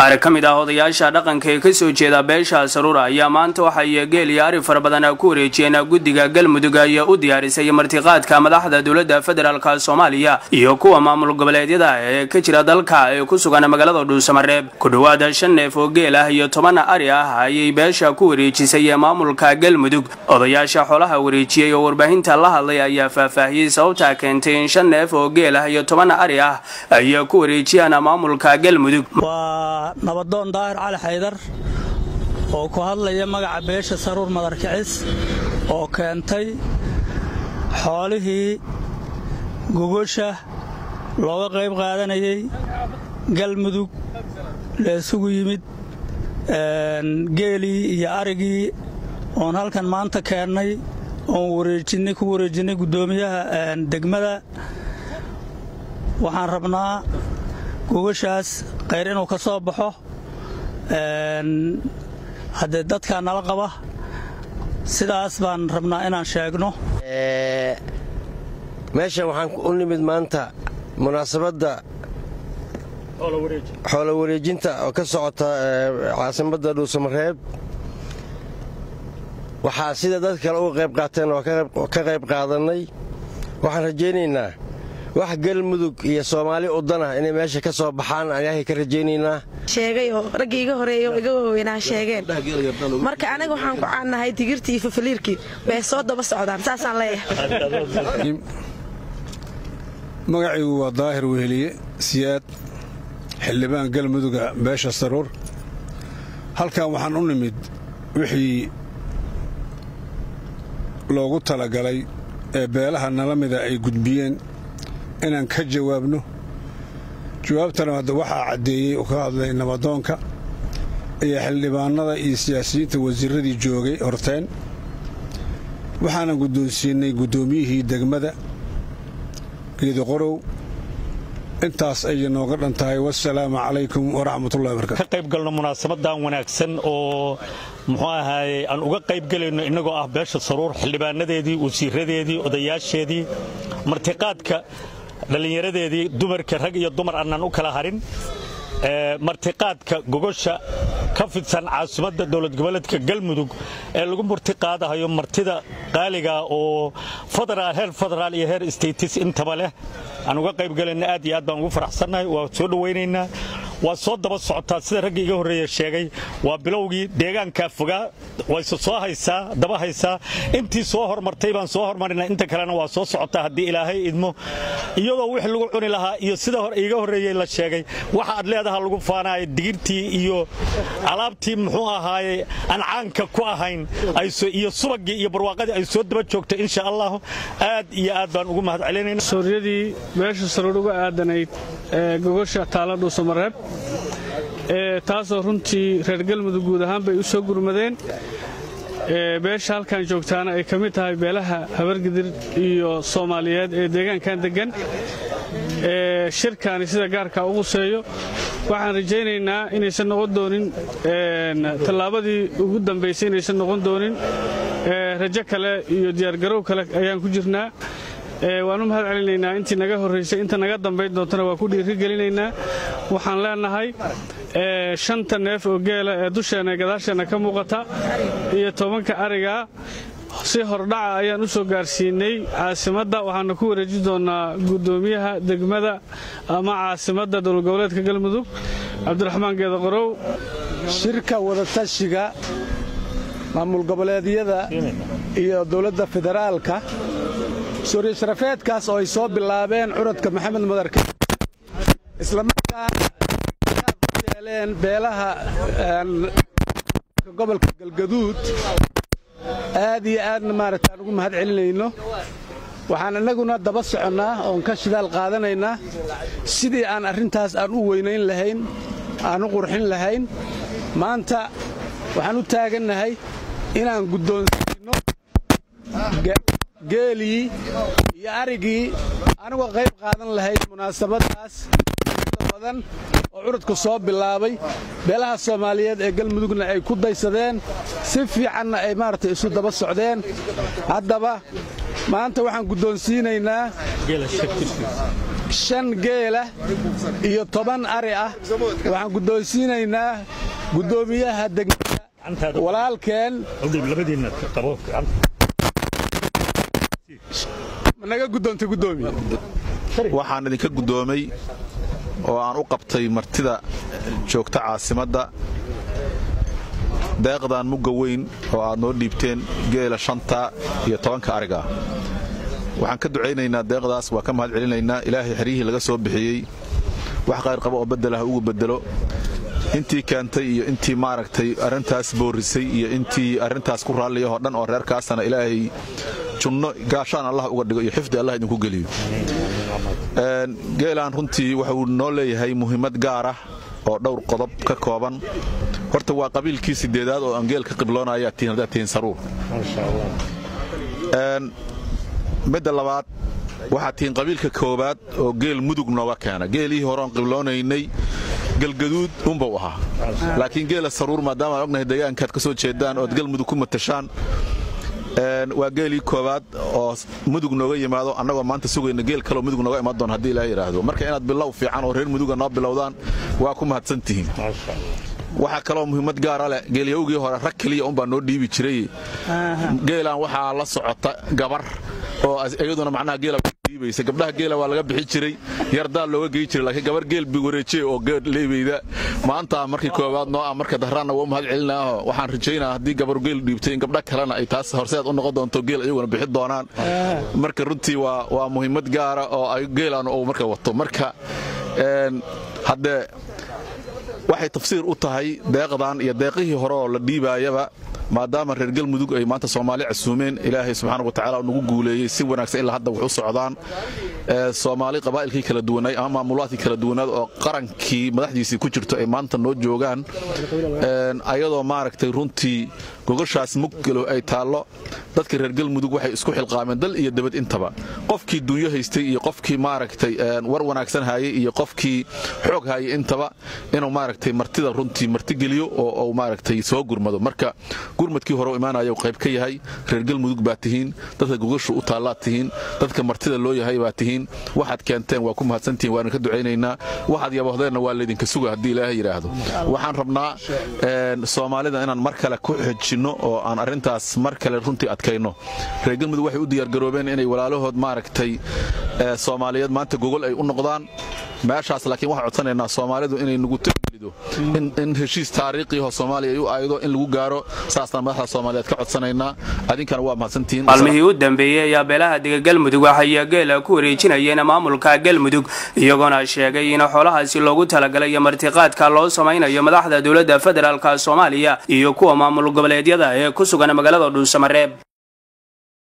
qaar ka mid ah odayaasha dhaqanka ee kasoo jeeda beesha saruura ayaa maanta waxay geel iyo ari fara badan ku wareejiyeen guddiga galmudug ayaa u diyaarisay martiqaadka madaxda dowladda federaalk soomaaliya iyo kuwa maamul goboleedyada ee ka jira dalka ee ku sugan magaalada dhuusamareeb ku dhowaada shan neef oo geel ah iyo toban ari ah ayay beesha ku wareejisay maamulka galmudug odayaasha xoolaha wareejiyey oo warbaahinta la hadlay ayaa faahfaahiyey sababta keentay in shan neef oo geel ah iyo toban ari ah ay ku wareejiyaan maamulka galmudug waa nabadoon daahir cali xaydar oo ku hadlaya magaca beesha saruur madarkicis oo keentay xoolihii gogosha looga qayb qaadanayay galmudug la isugu yimid geelii iyo arigii oon halkan maanta keennay oon wareejinay ku wareejinnay guddoomiyaha degmada waxaan rabnaa gogashaas khayr inuu ka soo baxo haddee dadkaa nala qaba sidaas baan rabnaa inaan sheegno meeshan waxaan u nimid maanta munaasabadda xoolo wareejinta oo ka socota caasimadda dhuusamareeb waxaa sida dad kale uga qayb qaateen oo ka qayb qaadannay waxaan rajaynaynaa wax galmudug iyo soomaali udanah inay meesha ka soo baxaan ayaahay ka rajaynaynaa sheegay oo raggii iga horeeya oo iga waaweynaa sheegeen marka aniga waxaan ku caannahay digirtii iyo fafaliirkii bay soo daba socdaan saasaan leeyahay magacaygu waa daahir weheliye siyaad xildhibaan galmuduga beesha saruur halkan waxaan u nimid wixii loogu talagalay ee beelaha nala mida ay gudbiyeen inaan ka jawaabno jawaabtana hadda waxaa caddeeyey oo ka hadlay nabadoonka iyo xildhibaannada iyo siyaasiyiinta wasiirradii joogay horteen waxaanan guddoonsiinnay guddoomiyihii degmada geediqorow intaas ayay nooga dhan tahay wasalaamu calaykum waraxmatullahi barkatu ka qayb galno munaasabadan wanaagsan oo muxuu ahaaye aan uga qayb gelayno innagoo ah beesha saruur xildhibaanadeedii wasiiradeedii odayaasheedii martiqaadka dhallinyaradeedii dumarka rag iyo dumar annaan u kala harin martiqaadka gogosha ka fidsan caasimadda dowlad goboleedka galmudug ee lagu martiqaadahayo martida qaaliga oo heer federaal iyo heer statis intaba leh aan uga qayb galayna aad iyo aad baan ugu faraxsannahay waa soo dhowaynaynaa waa soo daba socotaa sida raggii iga horreeya sheegay waa bilowgii deegaankaa fogaa wayse soo haysaa daba haysaa intii soo hormartay baan soo hormarinaa inta kalena waa soo socotaa haddii ilaahay idmo iyadoo wixii lagu cuni lahaa iyo sida iga horreeyey la sheegay waxa aad leedaha lagu faanaaya digirtii iyo alaabtii muxuu ahaaye aan caanka ku ahayn iyo subagii iyo barwaaqadii ay soo daba joogto insha allahu aad iyo aad baan ugu mahad celinayna suuryadii beesha saruur uga aadanayd ee gogosha taala dhuusamareeb taasoo runtii reer galmudug guud ahaan bay u soo gurmadeen beesha halkan joogtaana ay ka mid tahay beelaha habargidir iyo soomaaliyeed ee deegaankan deggan shirkaani sida gaarka u quseeyo waxaan rajaynaynaa inaysan noqon doonin tallaabadii ugu dambaysay inaysan noqon doonin rajo kale iyo diyaargarow kale ayaan ku jirnaa waan u mahad celinaynaa intii naga horraysay inta naga dambayn doontana waa ku dhiirigelinaynaa waxaan leenahay shanta neef oo geela ee dusheenna gadaasheenna ka muuqata iyo tobanka arigaa si hordhaca ayaan u soo gaarsiinay caasimadda waxaana ku wareeji doonnaa guddoomiyaha degmada ama caasimadda dowlad goboleedka galmudug cabdiraxmaan geedaqorow shirka wadatashiga maamul goboleedyada iyo dowladda federaalka suuriya sharafeedkaas oo ay soo bilaabeen curadka maxamed madarka islamarkaa yeeleen beelaha gobolka galgaduud aad iyo aadna maaragtaan ugu mahad celinayno waxaan innaguna daba soconnaa oon ka shidaal qaadanaynaa sidii aan arrintaas aan u weynayn lahayn aan u qurxin lahayn maanta waxaan u taagannahay inaan guddoonsiinno geelii iyo arigii anigoo qayb qaadan lahayd munaasabaddaas badan oo curudku soo bilaabay beelaha soomaaliyeed ee galmudugna ay ku daysadeen si fiicanna ay maaragtay isu daba socdeen haddaba maanta waxaan guddoonsiinaynaa shan geela iyo toban ari ah waxaan guddoonsiinaynaa guddoomiyaha degmada walaalkeen naga guddoontay guddoomiye waxaan idinka guddoomay oo aan u qabtay martida joogta caasimadda deeqdan mugga weyn oo aad noo dhiibteen geela shanta iyo tobanka ariga waxaan ka ducaynaynaa deeqdaas waa ka mahad celinaynaa ilaahay xeryihii laga soo bixiyey wax qayrqaba oo beddel ah ugu beddelo intii keentay iyo intii maaragtay arrintaas boorrisay iyo intii arrintaas ku raalliyahoo dhan oo reerkaasana ilaahay junno gaashaan allah uga dhigo iyo xifdi allah idinku geliyo geelaan runtii wuxuu noo leeyahay muhiimad gaar ah oo dhowr qodob ka kooban horta waa qabiilkii sideedaad oo aan geel ka qibloonayaa tihiin haddaad tihiin saruur midda labaad waxaad tihiin qabiilka koowaad oo geel mudug nooga keena geelihii horeon qibloonaynay galgaduud unbau ahaa laakiin geela saruur maadaama aan ognahay deegaankaad ka soo jeedaan ood galmudug ku matashaan waa geelii koowaad oo mudug nooga yimaado annagoo maanta sugayna geel kaleo mudug nooga imaan doon haddii ilaah yidhaahdo marka inaad bilow fiican oo reer muduga noo bilowdaan waa ku mahadsan tihiin waxaa kaloo muhiimad gaara leh geelyahowgii hore rag keliya unbaa noo dhiibi jiray geelaan waxaa la socota gabar oo iyaduna macnaha geela dhiibaysa gabdhaha geela waa laga bixi jiray yardaa looga gey jiray laakiin gabar geel wareejiye oo leebeyda maanta markii koowaad noo ah marka dahraanna waa mahad celinaaho waxaan rajaynaa haddii gabar geel dhiibtay in gabdha kalena ay taas horseed u noqon doonto geel iyaguna bixi doonaan marka runtii waa waa muhiimad gaara oo ay geelaan uu marka wato marka haddee waxay tafsiir u tahay deeqdan iyo deeqihii hore oo la dhiibaayaba maadaama reer galmudug ay maanta soomaali casuumeen ilaahay subxaana wa tacala nagu guuleeyey si wanaagsan ilaa hadda wax u socdaan soomaali qabaa'ilkii kala duwanaay ama maamulaadkii kala duwanaad oo qarankii madaxdiisii ku jirto ay maanta noo joogaan ayadoo maaragtay runtii gogoshaas muggalo ay taallo dadka reer galmudug waxay isku xilqaameen dal iyo dabad intaba qofkii dunyo haystay iyo qofkii maaragtay war wanaagsan haayay iyo qofkii xoog haayay intaba inuu maaragtay martida runtii martigeliyo oo uu maaragtay soo gurmado marka gurmadkii hore u imaanaya qayb ka yahay reer galmudug baa tihiin dadka gogoshu u taallaad tihiin dadka martida loo yahay baa tihiin waxaad keenteen waa ku mahadsantihiin waana ka ducaynaynaa waxaad yabohdeenna waa laydinka suga haddii ilaahay yidhaahdo waxaan rabnaa soomaalida inaan mar kale ku xejinno oo aan arrintaas mar kale runtii adkayno reer galmudug waxay u diyaargaroobeen inay walaalahood maaragtay soomaaliyeed maanta gogol ay u noqdaan meeshaas laakiin waxaan codsanaynaa soomaalidu inay nugu tagelido in heshiis taariikhiho soomaaliya ay u aaydo in lagu gaaro saasaan madaxda soomaaliyeed ka codsanaynaa adinkana waa mahadsantihiin maalmihii u dambeeyey ayaa beelaha dega galmudug waxay geela ku wareejinayeen maamulka galmudug iyagoona sheegay in xoolahaasi loogu talagalay martiqaadka loo samaynayo madaxda dowladda federaalk soomaaliya iyo kuwa maamul goboleedyada ee ku sugan magaalada dhuusamareeb